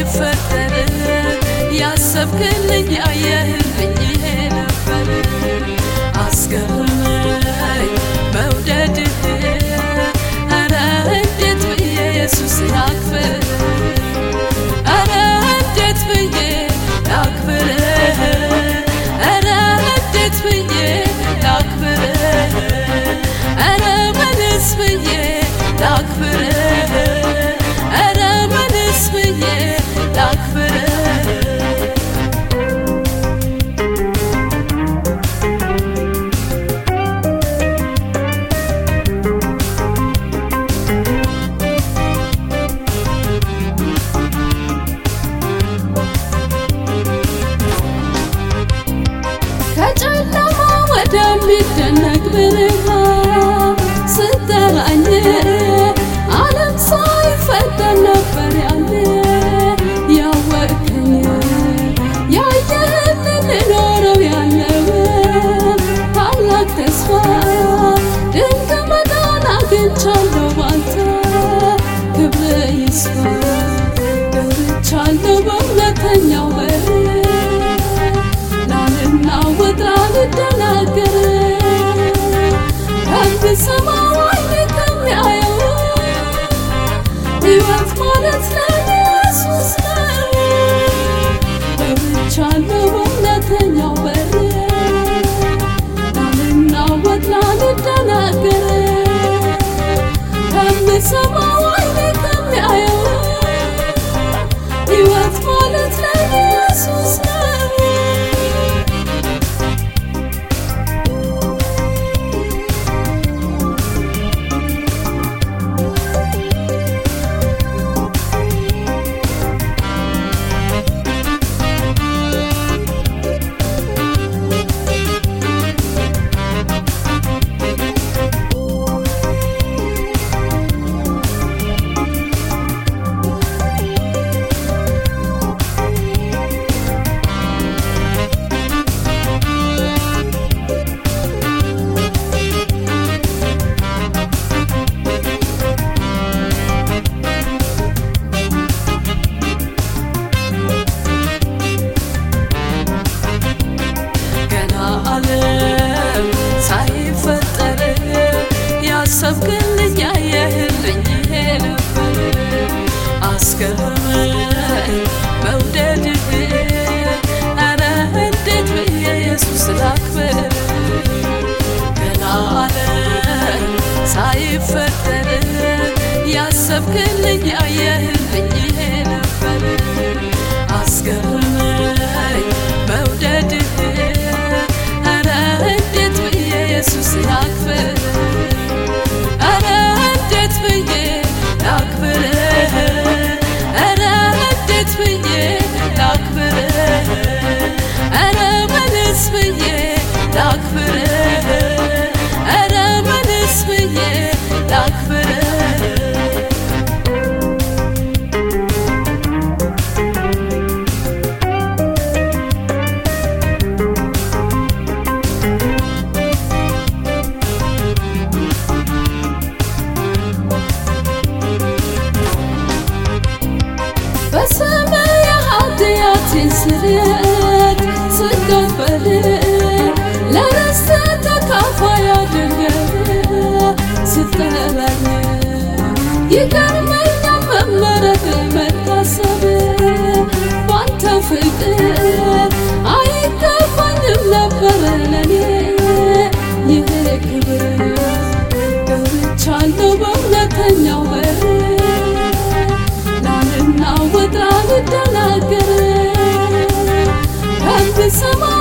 ሳይፈጠር ያሰብክልኝ ያየህልኝ ይሄ ነበር አስገርመኝ መውደድህ ኧረ እንዴት ብዬ ኢየሱስ ላክብር ኧረ እንዴት ብዬ ላክብርህ ኧረ እንዴት ብዬ ላክብርህ ኧረ ምንስ ብዬ ላክብርህ ኧረ ምንስ ብዬ ላክብርህ ከጨለማ ወደሚደነቅ ብርሃን ስጠራኝ ዓለም ሳይፈጠር ነበር ያለ ያወቅኝ ያየህልን ልኖረው ያለው ታላቅ ተስፋ ድንቅ መዳን አግኝቻለሁ ባንተ ክብር ይስፋ ገብቻለሁ በእውነተኛው በር ላልናወጥ ላልደናገር ከምሰማው አይኔ ከሚያየው ሕይወት ማለት ለኢየሱስ ነው። ገብቻለሁ በእውነተኛው በር ላልናወጥ ላልደናገር ከምሰማው አይኔ ከሚያየው ሕይወት ማለት ለኢየሱስ ነው። ገና ዓለም ሳይፈጠር ያሰብክልኝ ያየህልኝ ይሄ ነበር አስገርመኝ መውደድህ ኧረ እንዴት ብዬ ኢየሱስ ላክብር ገና ዓለም ሳይፈጠር ያሰብክልኝ ያየህልኝ ይሄ ነበር አስገርመኝ መውደድህ ኧረ እንዴት ብዬ ኢየሱስ ላክብር ኧረ እንዴት ብዬ ላክብርህ ኧረ እንዴት ብዬ ላክብርህ ኧረ ምንስ ብዬ ላክብርህ ኧረ ምንስ ብዬ ላክብርህ በስመ የኃጢአቴን ስርየት ስቀበል ለርስት ተካፋይ አድርገህ ስትጠራኝ ይገርመኛል መመረጥ መታሰብ ባንተ ፍቅር አይገባኝም ነበር ለኔ ይህ ክብር ገብቻለሁ በእውነተኛው በር ላልናወጥ ላልደናገር ከምሰማ